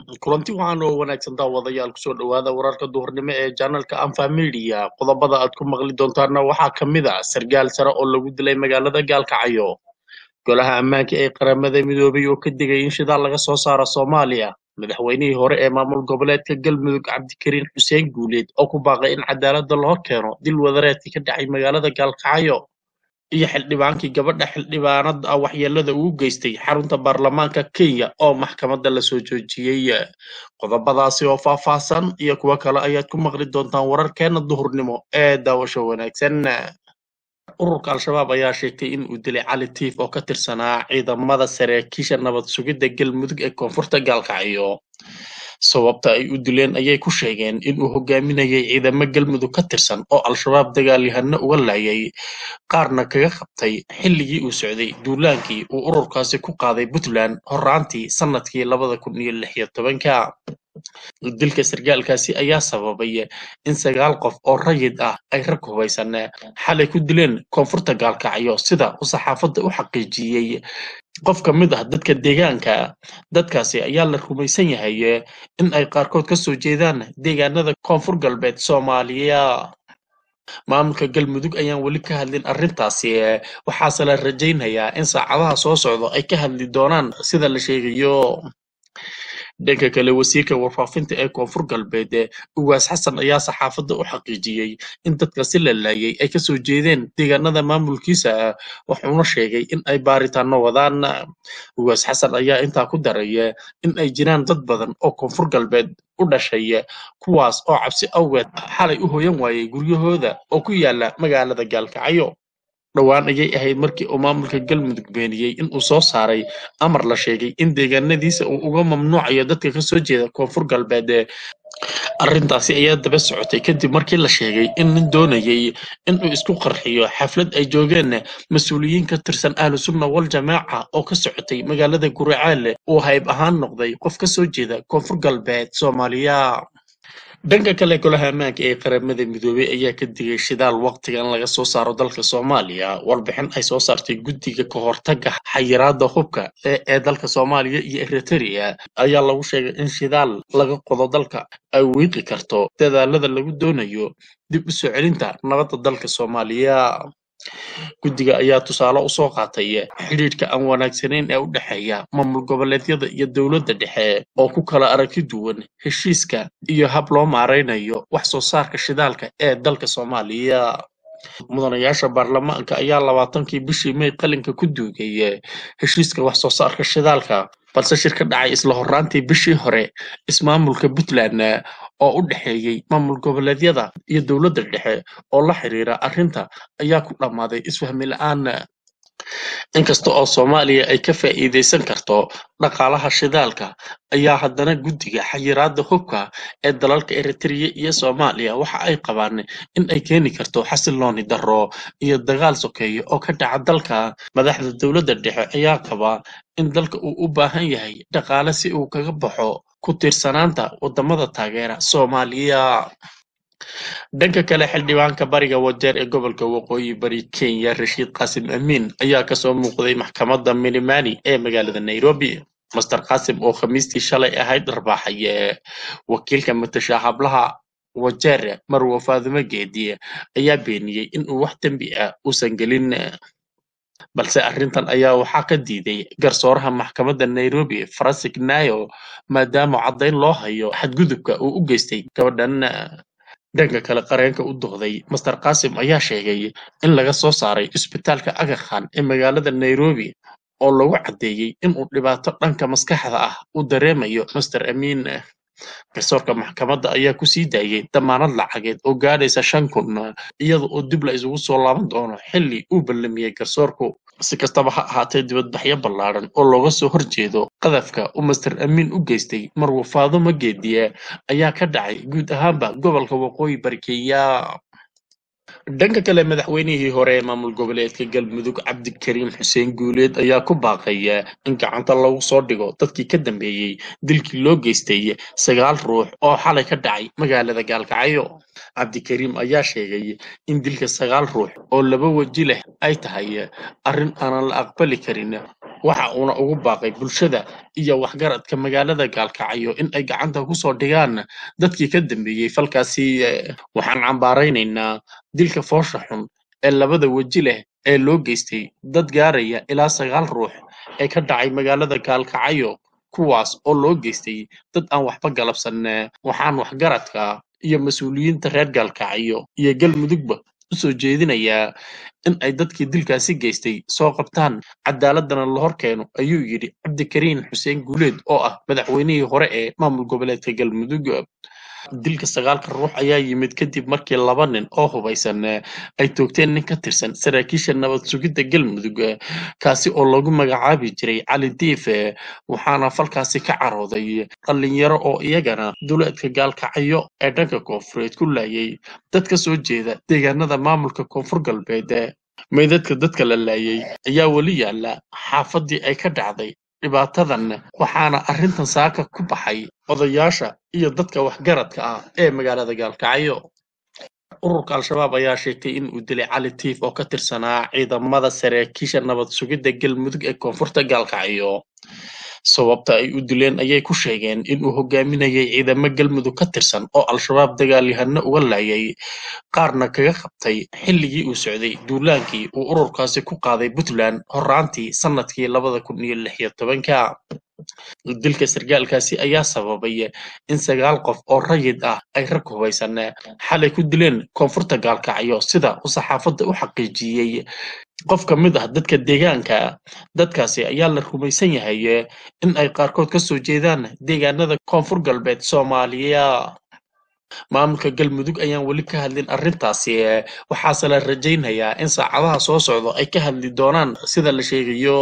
kulanti waxaan oo wanaagsan daawadayaal kusoo dhowaada wararka duhurnimo ee janalka anfa media qodobada aad ku maqli doontaana waxaa ka mid a sargaal sare oo lagu dilay magaalada gaalkacyo golaha ammaanka ee qaramada midoobay oo ka digay in shidaal laga soo saaro soomaaliya madaxweynihii hore ee maamul goboleedka galmudug cabdikariin xuseen guuleed oo ku baaqay in cadaalada la hor keeno dil wadareedkii ka dhacay magaalada gaalkacyo iyo xildhibaankii gabadha xildhibaanada ah waxyeelada uu geystay xarunta baarlamaanka kenya oo maxkamadda lasoo joojiyey qodobadaasi oo faahfaahsan iyo kuwo kale ayaad ku maqli doontaan wararkeena duhurnimo ee daawasho wanaagsan ururka al-shabaab ayaa sheegtay in uu dilay cali tiif oo ka tirsanaa ciidamada saraakiisha nabad sugidda galmudug ee koonfurta gaalkacyo sababta ay u dileen ayay ku sheegeen in uu hogaaminayay ciidamo galmudug ka tirsan oo al-shabaab dagaalyahano uga laayay qaarna kaga qabtay xilligii uu socday duulaankii uu ururkaasi ku qaaday puntland horaantii sanadkii labada kun iyo lix iyo tobanka dilka sargaalkaasi ayaa sababay in sagaal qof oo rayid ah ay rag hubaysan xalay ku dileen koonfurta gaalkacyo sida uu saxaafadda u xaqiijiyey qof ka mid ah dadka deegaanka dadkaasi ayaa la rumaysan yahay in ay qaarkood ka soo jeedaan deegaanada koonfur galbeed soomaaliya maamulka galmudug ayaan weli ka hadlin arrintaasi waxaase la rajaynayaa in saacadaha soo socdo ay ka hadli doonaan sida la sheegayo dhanka kale wasiirka warfaafinta ee koonfur galbeed ugaas xasan ayaa saxaafadda u xaqiijiyey in dadkasi la laayay ay kasoo jeedeen deegaanada maamulkiisa wuxuuna sheegay in ay baaritaano wadaan ugaas xasan ayaa intaa ku daray in ay jiraan dad badan oo koonfur galbeed u dhashay kuwaas oo cabsi awgeed xalay u hoyan waayay guryahooda oo ku yaala magaalada gaalkacyo dhowaan ayay ahayd markii uu maamulka galmudug beeniyey in uu soo saaray amar la sheegay in deegaanadiisa uu uga mamnuucayo dadka ka soo jeeda koonfur galbeed arrintaasi ayaa daba socotay kadib markii la sheegay in nin doonayay in uu isku qarxiyo xaflad ay joogeen mas-uuliyiin ka tirsan ahlu sunna wal jamaaca oo ka socotay magaalada guracaale uu hayb ahaan noqday qof ka soo jeeda koonfur galbeed soomaaliya dhanka kale golaha ammaanka ee qaramada midoobey ayaa ka digay shidaal waqtigan laga soo saaro dalka soomaaliya warbixin ay soo saartay guddiga ka hortaga xayiraada hubka ee dalka soomaaliya iyo eritrea ayaa lagu sheegay in shidaal laga qodo dalka ay wiiqi karto dadaalada lagu doonayo dib u soo celinta nabadda dalka soomaaliya guddiga ayaa tusaale u soo qaatay xidhiidhka aan wanaagsanayn ee u dhexeeya maamul goboleedyada iyo dowladda dhexe oo ku kala aragti duwan heshiiska iyo hab loo maaraynayo wax soo saarka shidaalka ee dalka soomaaliya mudanayaasha baarlamaanka ayaa labaatankii bishii may qalinka ku duugay heshiiska wax soo saarka shidaalka balse shir ka dhacay isla horaantii bishii hore ismaamulka puntland oo u dhexeeyey maamul goboleedyada iyo dowladda dhexe oo la xiriira arrinta ayaa ku dhammaaday isfahmi la-aan inkasta oo soomaaliya ay ka faa'iidaysan karto dhaqaalaha shidaalka ayaa haddana guddiga xayiraada hubka ee dalalka eritrea iyo soomaaliya waxa ay qabaan in ay keeni karto xasilooni darro iyo dagaal sokeeya oo ka dhaca dalka madaxda dowladda dhexe ayaa qaba in dalka uu u baahan yahay dhaqaale si uu kaga baxo ku tiirsanaanta waddamada taageera soomaaliya dhanka kale xildhibaanka bariga wajeer ee gobolka waqooyi bari kenya rashiid qaasim amiin ayaa kasoo muuqday maxkamadda milimani ee magaalada nairobi master qaasim oo khamiistii shalay ahayd dharbaaxaye wakiilka matasha hablaha wajeer marwo faadumo geedi ayaa beeniyey in uu wax dembi ah uusan gelin balse arrintan ayaa waxaa ka diiday garsooraha maxkamadda nairobi fransik nayo maadaama caddayn loo hayo xadgudubka uu u geystay gabadhan dhanka kale qareenka u doqday master qaasim ayaa sheegay in laga soo saaray isbitaalka agakhan ee magaalada nairobi oo lagu caddeeyey inuu dhibaato dhanka maskaxda ah u dareemayo master amiin garsoorka maxkamadda ayaa ku sii daayey damaanad lacageed oo gaadhaysa shan kun iyada oo dib la isugu soo laaban doono xilli uu ballamiyey garsoorku si kastaba ha ahaatee dibadbaxyo ballaadhan oo looga soo horjeedo qadafka uu master amiin u geystay marwo faadumo geediye ayaa ka dhacay guud ahaanba gobolka waqooyi bari kenya dhanka kale madaxweynihii hore ee maamul goboleedka galmudug cabdikariim xuseen guuleed ayaa ku baaqaya in gacanta lagu soo dhigo dadkii ka dambeeyey dilkii loo geystay sagaal ruux oo xalay ka dhacay magaalada gaalkacyo cabdikariim ayaa sheegay in dilka sagaal ruux oo laba weji leh ay tahay arrin aanan la aqbali karin waxa uuna ugu baaqay bulshada iyo waxgaradka magaalada gaalkacyo in ay gacanta ku soo dhigaan dadkii ka dambeeyey falkaasi eh, waxaan cambaaraynaynaa dilka foosha xun ee labada weji leh ee loo geystay dad gaaraya ilaa sagaal ruux ee ka dhacay magaalada gaalkacyo kuwaas oo loo geystay dad aan waxba galabsan eh, waxaan waxgaradka iyo mas-uuliyiinta reer gaalkacyo iyo galmudugba u soo jeedinayaa in ay dadkii dilkaasi geystay soo qabtaan cadaaladana la hor keeno ayuu yidhi cabdikariin xuseen guuleed oo ah madaxweynihii hore ee maamul goboleedka galmudug dilka sagaalka ruux ayaa yimid kadib markii laba nin oo hubaysan eh, ay toogteen nin ka tirsan saraakiisha nabad sugidda galmudug eh, kaasi oo lagu magacaabi jiray cali diife waxaana falkaasi ka carooday dhalinyaro oo iyagana duleedka gaalkacyo ee dhanka koonfureed ku laayay dad ka soo jeeda deegaanada maamulka koonfur galbeed eh. meydadka dadka la laayay ayaa weli yaala xaafadii ay ka dhacday dhibaatadan waxaana arrintan saaka ku baxay odayaasha iyo dadka waxgaradka ah ee magaalada gaalkacyo ururka al-shabaab ayaa sheegtay in uu dilay cali tiif oo ka tirsanaa ciidamada saraakiisha nabad sugidda galmudug ee koonfurta gaalkacyo sababta ay u dileen ayay ku sheegeen in uu hogaaminayay ciidamo galmudug ka tirsan oo al-shabaab dagaalyahano uga laayay qaarna kaga qabtay xilligii uu socday duulaankii uu ururkaasi ku qaaday puntland horaantii sanadkii labada kun iyo lix iyo tobanka dilka sargaalkaasi ayaa sababay in sagaal qof oo rayid ah ay rag hubaysan xalay ku dileen koonfurta gaalkacyo sida uu saxaafadda u xaqiijiyey qof ka mid ah dadka deegaanka dadkaasi ayaa la rumaysan yahay in ay qaarkood ka soo jeedaan deegaanada koonfur galbeed soomaaliya maamulka galmudug ayaan weli ka hadlin arrintaasi waxaase la rajaynayaa in saacadaha soo socdo ay ka hadli doonaan sida la sheegayo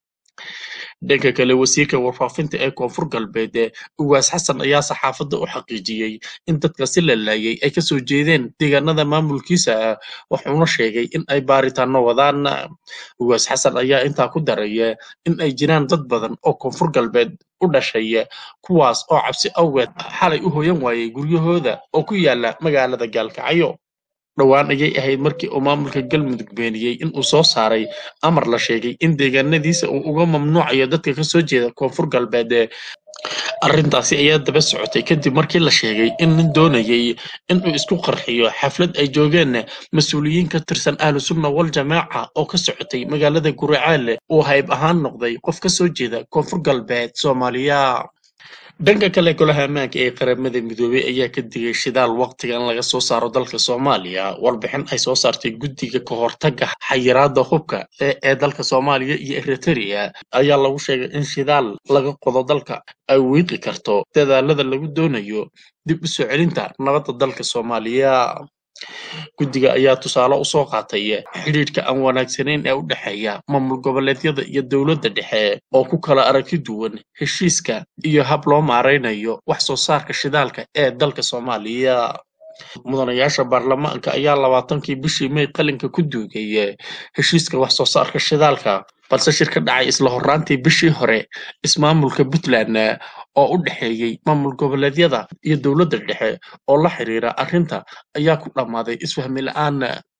dhanka kale wasiirka warfaafinta ee koonfur galbeed ugaas xasan ayaa saxaafadda u xaqiijiyey in dadkasi la laayay ay kasoo jeedeen deegaanada maamulkiisa wuxuuna sheegay in ay baaritaano wadaan ugaas xasan ayaa intaa ku daray in ay jiraan dad badan oo koonfur galbeed u dhashay kuwaas oo cabsi awgeed xalay u hoyan waayay guryahooda oo ku yaala magaalada gaalkacyo dhowaan ayay ahayd markii uu maamulka galmudug beeniyey in uu soo saaray amar la sheegay in deegaanadiisa uu uga mamnuucayo dadka ka soo jeeda koonfur galbeed arrintaasi ayaa daba socotay kadib markii la sheegay in nin doonayay in uu isku qarxiyo xaflad ay joogeen mas-uuliyiin ka tirsan ahlu sunna wal jamaaca oo ka socotay magaalada guracaale uu hayb ahaan noqday qof ka soo jeeda koonfur galbeed soomaaliya dhanka kale golaha ammaanka ee qaramada midoobey ayaa ka digay shidaal waqtigan laga soo saaro dalka soomaaliya warbixin ay soo saartay guddiga ka hortaga xayiraada hubka ee ee dalka soomaaliya iyo eritrea ayaa lagu sheegay in shidaal laga qodo dalka ay wiiqi karto dadaalada lagu doonayo dib u soo celinta nabadda dalka soomaaliya guddiga ayaa tusaale usoo qaatay xidhiidhka aan wanaagsanayn ee u dhexeeya maamul goboleedyada iyo dowladda dhexe oo ku kala aragti duwan heshiiska iyo hab loo maaraynayo wax soo saarka shidaalka ee dalka soomaaliya mudanayaasha baarlamaanka ayaa labaatankii bishii may qalinka ku duugay heshiiska wax soo saarka shidaalka balse shir ka dhacay isla horraantii bishii hore ismaamulka puntland oo u dhexeeyey maamul goboleedyada iyo dowladda dhexe oo la xiriira arrinta ayaa ku dhammaaday isfahmi la'aan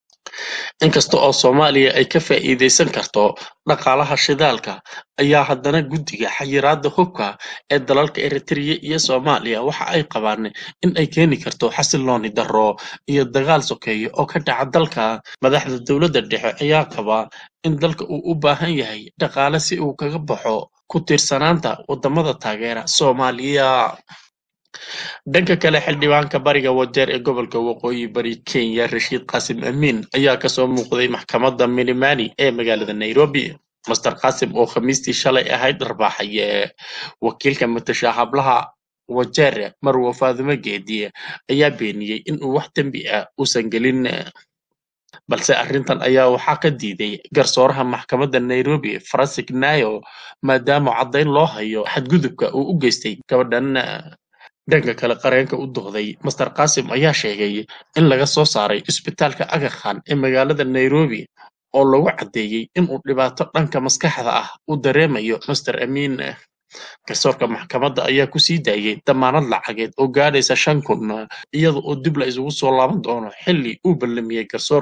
inkasta oo soomaaliya ay ka faa'iidaysan karto dhaqaalaha shidaalka ayaa haddana guddiga xayiraada hubka ee dalalka eritrea iyo soomaaliya waxa ay qabaan in ay keeni karto xasilooni darro iyo dagaal sokeeya oo ka dhaca dalka madaxda dowladda dhexe ayaa qaba in dalka uu u baahan yahay dhaqaale si uu kaga baxo ku tiirsanaanta wadamada taageera soomaaliya dhanka kale xildhibaanka bariga wajeer ee gobolka waqooyi bari kenya rashiid qaasim amiin ayaa kasoo muuqday maxkamadda milimani ee magaalada nairobi master qaasim oo khamiistii shalay ahayd dharbaaxaye wakiilka matasha hablaha wajeer marwo faadumo geedi ayaa beeniyey in uu wax dembi ah uusan gelin balse arrintan ayaa waxaa ka diiday garsooraha maxkamadda nairobi fransik nayo maadaama caddayn loo hayo xadgudubka uu u geystay gabadhan dhanka kale qareenka u dohday master qaasim ayaa sheegay in laga soo saaray isbitaalka aga khan ee magaalada nairobi oo lagu caddeeyey inuu dhibaato dhanka maskaxda ah u dareemayo master amiin garsoorka maxkamadda ayaa ku sii daayey damaanad lacageed oo gaadhaysa shan kun iyada oo dib la isugu soo laaban doono xilli uu ballamiyey garsoorku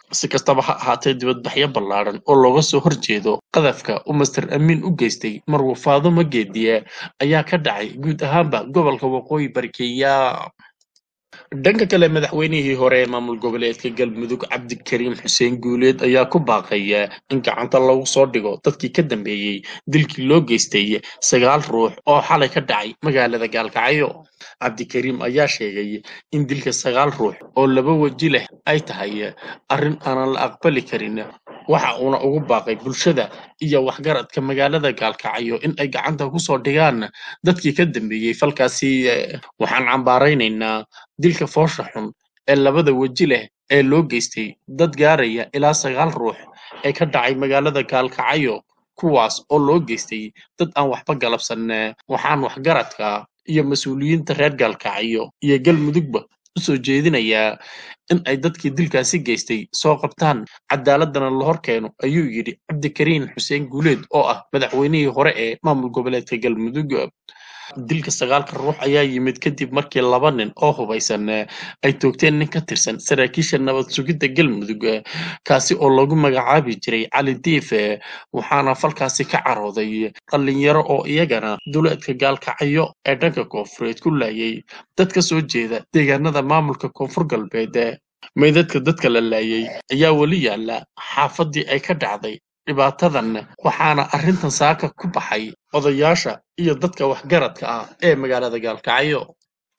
si kastaba ha ahaatee dibadbaxyo ballaadhan oo looga soo horjeedo qadafka uu master amiin u geystay marwuu faadumo geediye ayaa ka dhacay guud ahaanba gobolka waqooyi bari kenya dhanka kale madaxweynihii hore ee maamul goboleedka galmudug cabdikariim xuseen guuleed ayaa ku baaqaya in gacanta lagu soo dhigo dadkii ka dambeeyey dilkii loo geystay sagaal ruux oo xalay ka dhacay magaalada gaalkacyo cabdikariim ayaa sheegay in dilka sagaal ruux oo laba weji leh ay tahay arrin aanan la aqbali karin waxa uuna ugu baaqay bulshada iyo waxgaradka magaalada gaalkacyo in ay gacanta ku soo dhigaan dadkii ka dambeeyey falkaasi waxaan cambaaraynaynaa dilka foosha xun ee labada weji leh ee loo geystay dad gaaraya ilaa sagaal ruux ee ka dhacay magaalada gaalkacyo kuwaas oo loo geystay dad aan waxba galabsan waxaan waxgaradka iyo mas-uuliyiinta reer gaalkacyo iyo galmudugba u soo jeedinayaa in ay dadkii dilkaasi geystay soo qabtaan cadaaladana la hor keeno ayuu yidhi cabdikariin xuseen guuleed oo ah madaxweynihii hore ee maamul goboleedka galmudug dilka sagaalka ruux ayaa yimid kadib markii laba nin oo hubaysan ay toogteen nin ka tirsan saraakiisha nabad sugidda galmudug kaasi oo lagu magacaabi jiray cali diife waxaana falkaasi ka carooday dhallinyaro oo iyagana duleedka gaalkacyo ee dhanka koonfureed ku laayay dad ka soo jeeda deegaanada maamulka koonfur galbeed meydadka dadka la laayay ayaa weli yaalla xaafadii ay ka dhacday dhibaatadan waxaana arrintan saaka ku baxay odayaasha iyo dadka waxgaradka ah ee magaalada gaalkacyo